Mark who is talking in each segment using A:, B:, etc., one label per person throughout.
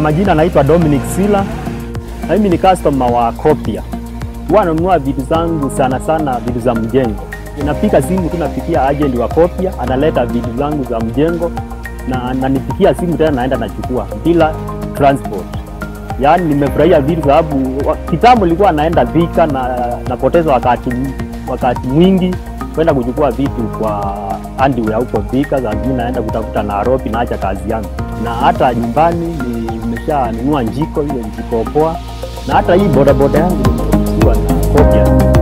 A: majina naitwa Dominic Sila. Na mimi ni customer wa Copia. Huwa nanunua vitu zangu sana sana vitu za mjengo. Ninapiga simu tu napigia agent wa Copia, analeta vitu zangu za mjengo na ananipigia simu tena naenda nachukua bila transport. Yaani nimefurahia vitu sababu wa- kitambo nilikuwa naenda Thika na napoteza wakati wakati mwingi kwenda kuchukua vitu kwa andiwea huko Thika, saa zingine naenda kutafuta Nairobi, naacha kazi yangu, na hata nyumbani nimeshanunua njiko, hiyo njiko poa, na hata hii bodaboda yangu nimeruhusiwa na Copia.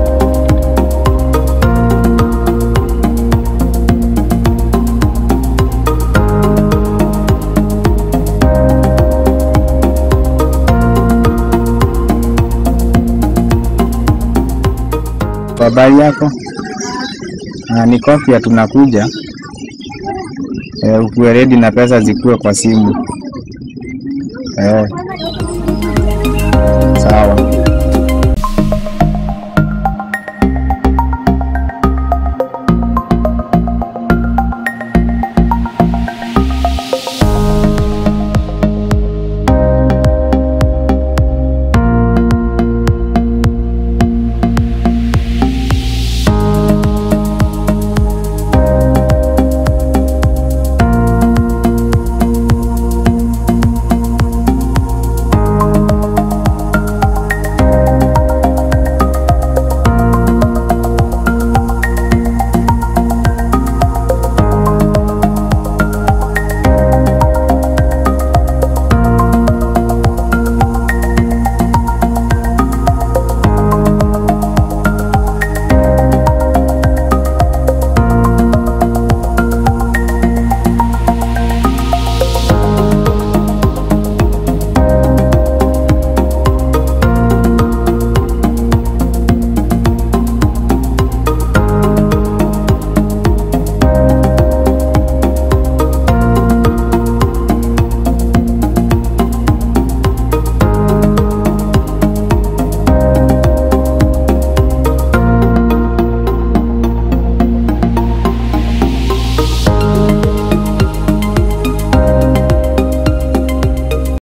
B: Kwa habari yako? Ah, ni Copia tunakuja. Eh, ukuwe ready na pesa zikuwe kwa simu. Eh. Sawa.